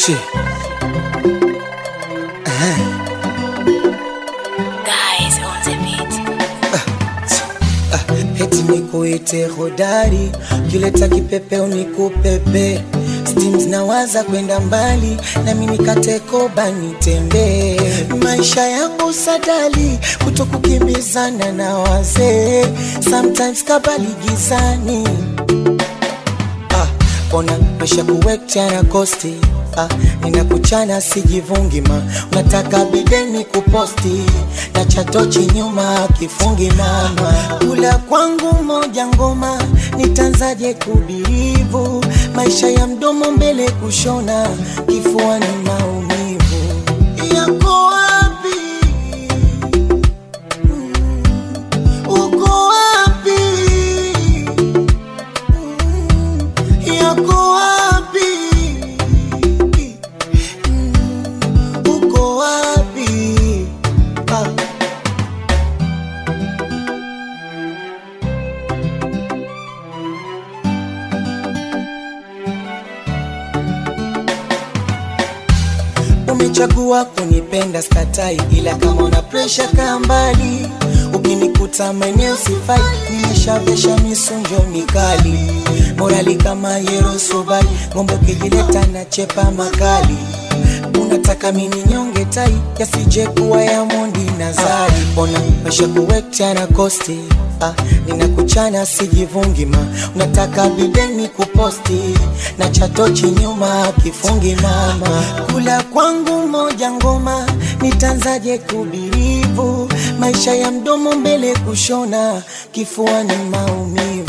Che. Guys on the beat. Heti nikuite hodari, kileta kipepeo nikupepe Steams nawaza kwenda mbali, nami nikate koba nitembee. Maisha yangu sadali, kuto kukimbizana na wazee, sometimes kabali gizani ah, ona maisha kuwekcha na kosti ah, ninakuchana sijivungi ma unataka bideni kuposti na chatochi nyuma kifungi mama kula kwangu moja ngoma nitanzaje kudirivu maisha ya mdomo mbele kushona kifua ni maumivu yako wapi Mm, uko wapi yako wapi? Mm, Uko wapi? Ah. Umechagua kunipenda skatai, ila kama una presha kaa mbali. Ukinikuta maeneo sifai, nimeshavesha misunjo mikali, morali kama Yerosobali, ng'ombe ukijileta na chepa makali. Unataka mini nyonge tai, yasije kuwa ya mondi na zari. Ona maisha kuwekcha na kosti Ah, ninakuchana sijivungi ma unataka bideni kuposti na chatochi nyuma kifungi mama kula kwangu moja ngoma nitanzaje kubirivu maisha ya mdomo mbele kushona kifua ni maumivu